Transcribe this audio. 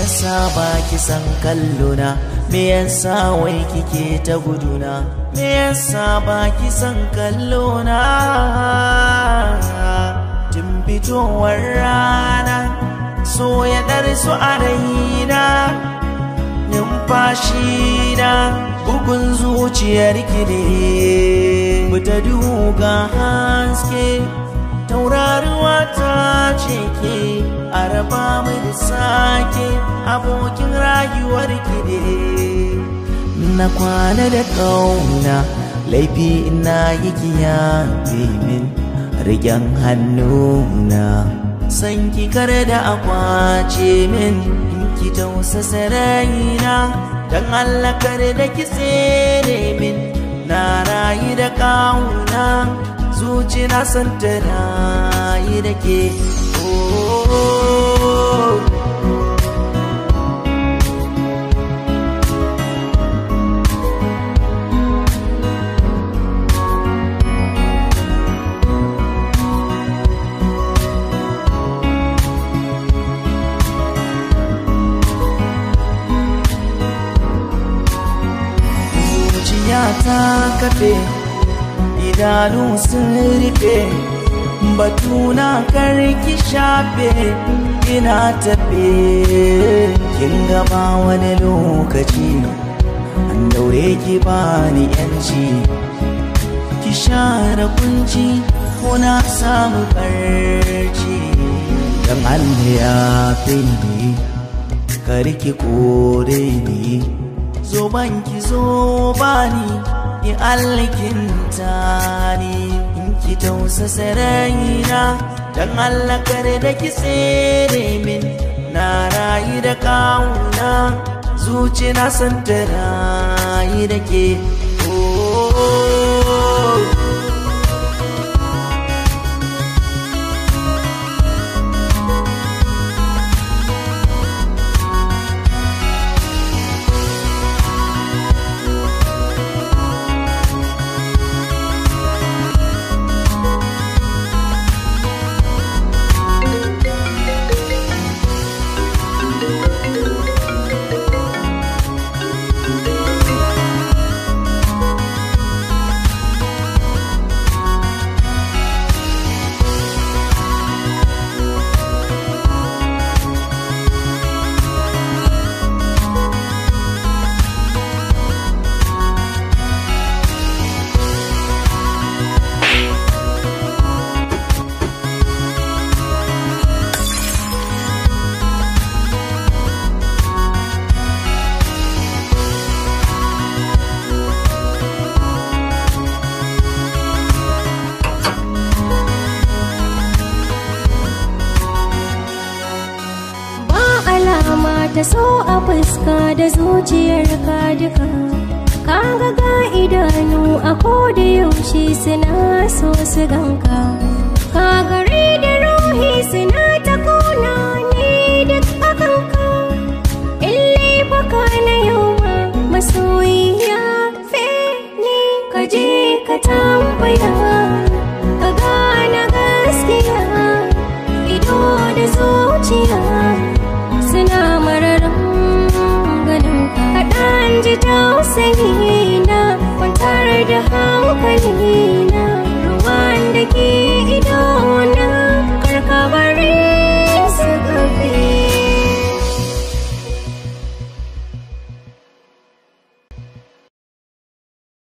yasa ba ki san kallona me yasa wai kike ta guduna me yasa ba ki san kallona tun fitowar rana so ya su a raina numfashi na bugun zuciyar ki ne ta duga haske tauraruwa ta ce ke a raba mai da sake abokin rayuwar ki ne na kwana da kauna laifi ina yi kiya min rigen hannuna san ki kare da akwace min in ki tausasa raina dan Allah kare da ki tsere min na rayu da kauna zuci na san ta rayu da ke oh. zuciya ta kafe idanu sun rufe batuna karki shafe ina tafe kin gaba wani lokaci an daure ki bani yanci ki share kunci ko na samu karci dan Allah ya fi ni karki kore ni zo banki zo bani in alkinta ni in ki tausasa raina dan Allah kare da ki tsere min na rayu da kauna zuci na san ta rayu da ke oh. ta so a fuska da zuciyar ka duka kaga ga idanu a koda yaushe suna so su ganka ka gare da ruhi suna ta kona ne duk akanka ille baka na yau ma masoyiya fe ne ka je ka tambaya ka gane gaskiya ido da zuciya suna mararin ganin kaɗan ji tausayi na kwantar da hankali